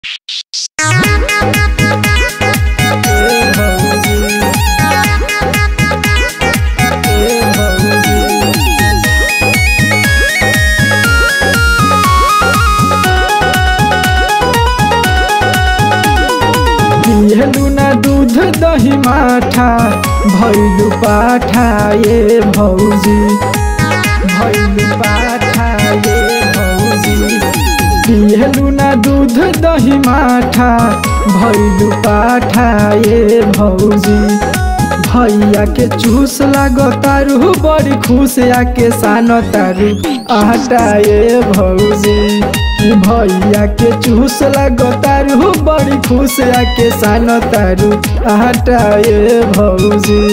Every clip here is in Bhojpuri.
पियलू ना दूध दही माठा भैलू पाठा ये भौजी भैलू पाठा ये भौजी पियलू ना दूध दही माठा भैलू पाठा ये भौजी भैया के चूस लागो तारू बड़ी खुश आके सानो तारू आटा ये भौजी कि भैया के चूस लागो तारू बड़ी खुश आके सानो तारू आटा ये भौजी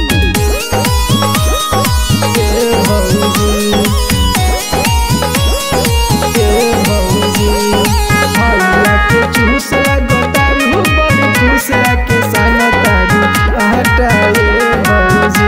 ये भौजी ये भौजी भैया के चूस लागो तारू बड़ी खुश आके सानो तारू आटा ये भौजी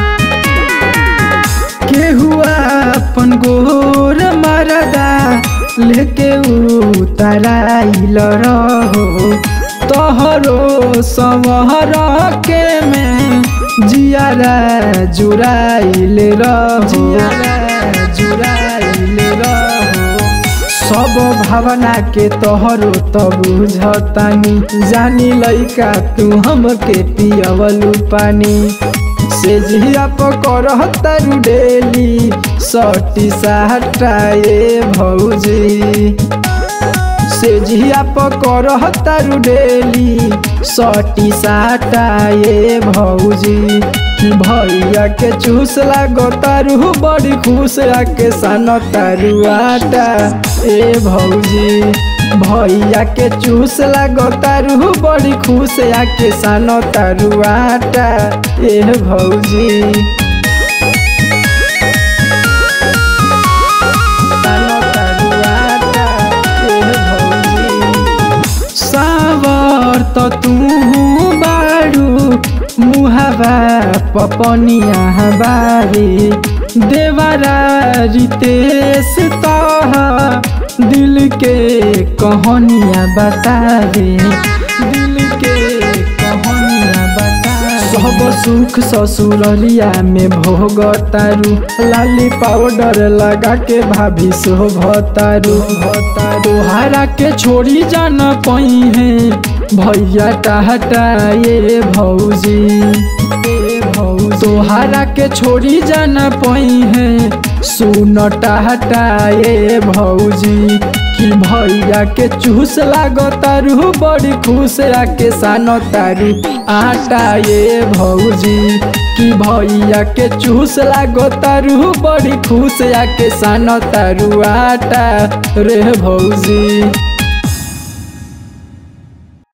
केहुआ अपन गोर मरदा लेके उतराइल रहो तोहरो संवहर के में जियारा जुराइल रहो जियारा जुराइल रहो सब भावना के तोहरो त बुझतानी जानी लइका तू हमके पियवलू पानी से जिया पकड़ तारू डेली सटी साटा ये भौजी से जिया पकड़ तारू डेली सटी साटा ये भौजी कि भैया के चूस लागो तारू बड़ी खुश आके सान तारू आटा ए भौजी भैया के चूस लागो तारू बड़ी खुश आके सान तारू आटा ए भौजी सानो तारू आटा, ए भौजी। सावर त तू बारू मुहावा पपनिया बारी देवारा रितेश तह दिल के कहानियाँ बता दे दिल के कहानियाँ बता सब सुख ससुरलिया में भोगतारू लाली पाउडर लगा के भाभी शोभतारू तोहारा के छोड़ी जाना पई है भैया टाटा ये भौजी ए भौजी तोहारा के छोड़ी जाना पई है सुन टाटा ये भौजी कि भैया के चूस लागो तारू बड़ी खुश आके सानो तारू आटा ये भौजी कि भैया के चूस लागो तारू बड़ी खुश आके सानो तारू आटा रे भौजी